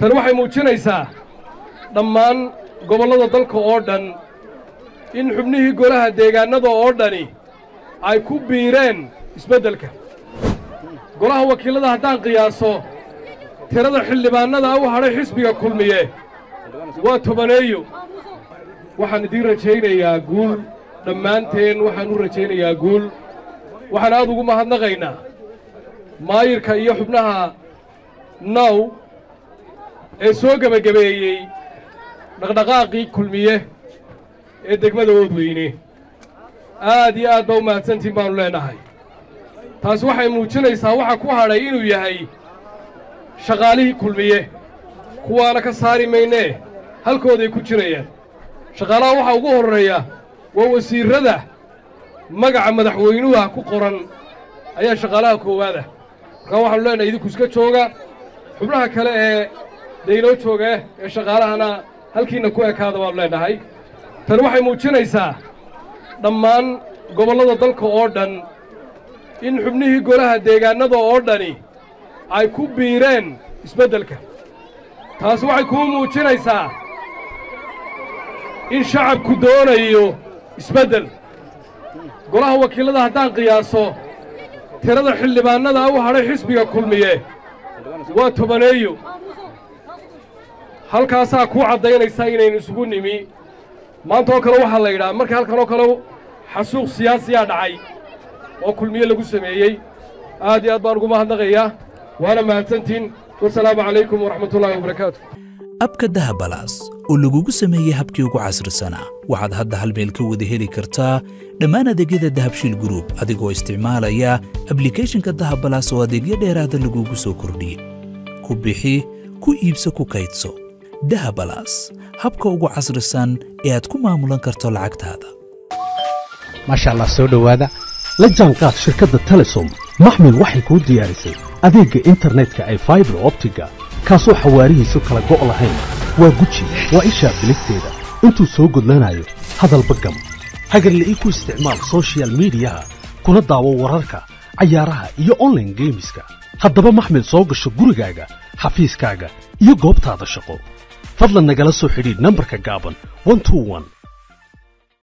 tani waxay muujinaysaa dhammaan gobollada dalka oo dhan in xubnihii golaha deegaannada oo dhani ay ku biireen isbeddelka golaha wakiillada haddaan qiyaaso tirada xildhibaannada u hadhay xisbiga kulmiye waa tobaneeyo waxaan idiin rajaynayaa guul dhammaanteen waxaan u rajaynayaa guul waxaan aad ugu mahadnaqaynaa maayirka iyo xubnaha naw ee soo gebagabeeyey dhaqdhaqaaqii kulmiye ee degmada oodweyne aad iyo aad baa u mahadsantiin baannu leennahay taasi waxay muujinaysaa waxa ku hadhay inuu yahay shaqaalihii kulmiye kuwaana ka saari maynee halkooday ku jirayaan shaqaalaha waxaa ugu horreeya waa wasiirrada magaca madaxweynuha ku qoran ayaa shaqaalaha koowaada markaa waxaanu leenahay idinku iska jooga xubnaha kale ee daynoo jooga ee shaqaalahana halkiinna ku ekaada baanu leennahay tani waxay muujinaysaa dhammaan gobollada dalka oo dhan in xubnihii golaha deegaannada oo dhani ay ku biireen isbeddelka taasi waxay kuu muujinaysaa in shacabku doonayo isbeddel golaha wakiillada haddaan qiyaaso tirada xildhibaannada u hadhay xisbiga kulmiye waa tobaneeyo halkaasaa kuu caddaynaysaa inaynu isugu nimi maanta oo kale waxaa la yidhaha marka halkan oo kale xasuuq siyaasiyaa dhacay oo kulmiye lagu sameeyey aad iyo aad baan ugu mahadnaqayaa waana mahadsantiin wasalaamu calaykum waraxmatullaahi wabarakaatu abka dahabalaas oo lagugu sameeyey habkii ugu casrisanaa waxaad hadda hal meel ka wada heli kartaa dhammaan adeegyada dahabshiil gruub adigoo isticmaalaya ablikhethonka dahabalaas oo adeegyo dheeraada lagugu soo kordhiyey ku bixi ku iibso ku kaydso dahabalaas habka ugu casrisan ee aad ku maamulan karto lacagtaada maasha allah soo dhowaada la jaanqaad shirkadda telesom maxmil waxay kuu diyaarisay adeegga internetka ay faibar optiga kaasoo xawaarihiisu kala go' lahayn waa guji waa ishaa biligteeda intuu soo gudlanayo hadalba gam hagarle ii ku isticmaal sochial midiyaha kuna daawo wararka cayaaraha iyo onlaine geemiska haddaba maxmil soo gasho gurigaaga xafiiskaaga iyo goobtaada shaqo fadlan nagala soo xidhiidh nambarka gaaban